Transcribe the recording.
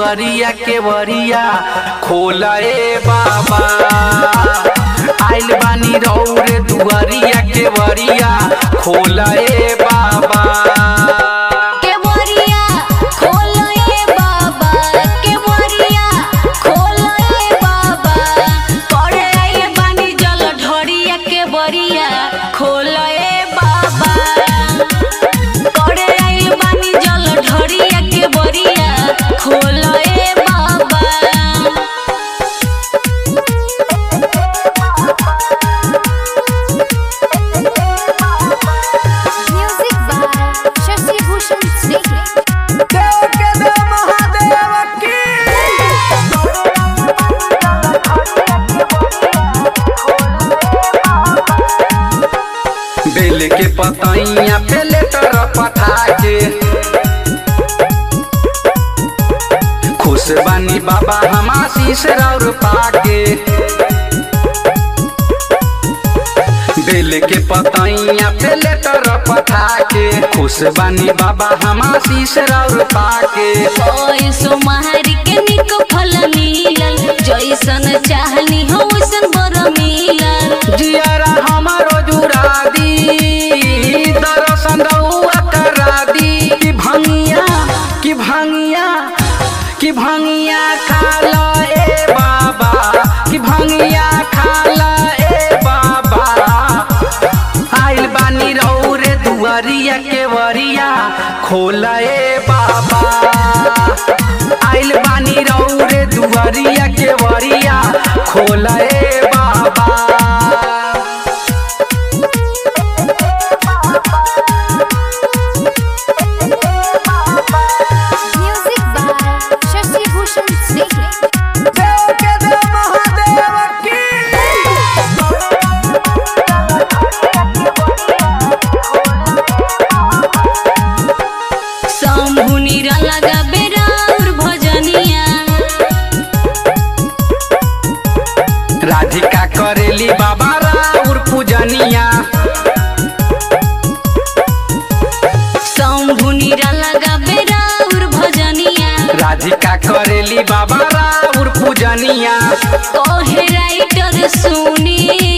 दुआरिया के वरिया खोला ए बाबा आइल बानी रौरे दुआरिया के वरिया खोला ए बाबा केवरिया खोलो ए बाबा केवरिया खोलो ए बाबा करे आइल बानी जल ढोरिया केवरिया खोलो ए बाबा करे आइल बानी जल ढोरिया केवरिया खोलो ए बाबा Music by Shashi Bhushan Snake. बेल के पतैया पे लेटर पठा के खुश बानी बाबा हम आशीष राउर पाके बेल के पतैया पे लेटर पठा के खुश बानी बाबा हम आशीष राउर पाके ओए सोमहारी के निक फल मिलल जैसन चाहनी हो वैसन बर मिलल जियारा हमारो जुड़ा दी दर्शन रउआ करा दी कि भंगिया कि भंगिया कि भंगिया खाला ए बाबा कि भंगिया खाला ए बाबा आइल बानी रौरे दुआरिया के वरिया खोला ए बाबा आइल बानी रौरे दुआरिया के वरिया खोला ए बाबा Music by Shashi Bhushan Snake. Shambhu नीरा लगा बेराउर भजनिया राधिका करेली बाबा राउर पूजनिया शंभु नीरा लगा बेराउर भजनिया राधिका करेली बाबा राउर पूजनिया कोहे राइटर सुनी